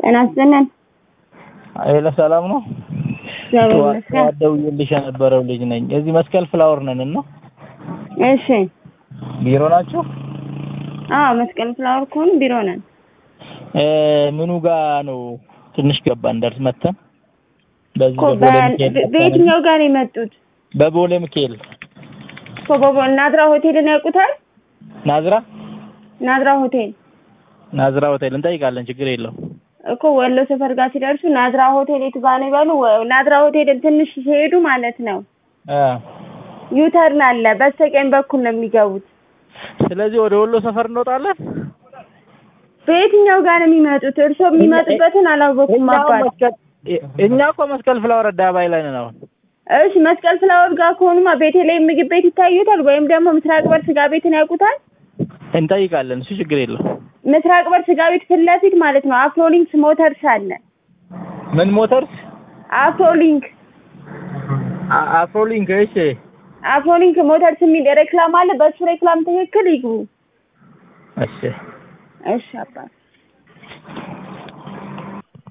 ጤና ይስጥልን። ሄሎ ሰላም ነው? እግዚአብሔር ይመስገን። ጠዋት ደውዬልሽ የነበረው ልጅ ነኝ። እዚህ መስቀል ፍላወር ነን እና እሺ። ቢሮ ናችሁ? አዎ መስቀል ፍላወር ከሆኑ ቢሮ ነን። እ ምኑ ጋ ነው? ትንሽ ገባን ደርስ መተን በዚህ እኮ በቦሌ በ- ሚካኤል በ- በየትኛው ጋር ነው የመጡት? በቦሌ ሚካኤል እኮ በቦ- ናዝራ ሆቴልን ያውቁታል? ናዝራ ናዝራ ሆቴል ናዝራ ሆቴል እንጠይቃለን። ችግር የለው። እኮ ወሎ ሰፈር ጋር ሲደርሱ ናዝራ ሆቴል የቱ ጋር ነው ይበሉ። ወ- ናዝራ ሆቴልን ትንሽ ሲሄዱ ማለት ነው እ ዩተርን አለ። በስተቀኝ በኩል ነው የሚገቡት። ስለዚህ ወደ ወሎ ሰፈር እንወጣለን። በየትኛው ጋር ነው የሚመጡት? እርስዎ የሚመጡበትን አላወኩም እኛ አባት። መስቀል እኛ እኮ መስቀል ፍላወር አደባባይ ላይ ነን አሁን። እሺ መስቀል ፍላወር ጋር ከሆኑማ ቤተልሔም ምግብ ቤት ይታዩታል፣ ወይም ደግሞ ምስራቅ በር ስጋ ቤትን ያውቁታል? እንጠይቃለን። እሱ ችግር የለው። ምስራቅ በር ስጋ ቤት ፊት ለፊት ማለት ነው አፍሮሊንክስ ሞተርስ አለ። ምን ሞተርስ? አፍሮሊንክ አ- አፍሮሊንክ። እሺ አፍሮሊንክ ሞተርስ የሚል ሬክላም አለ። በሱ ሬክላም ትክክል ይግቡ። እሺ እሺ አባት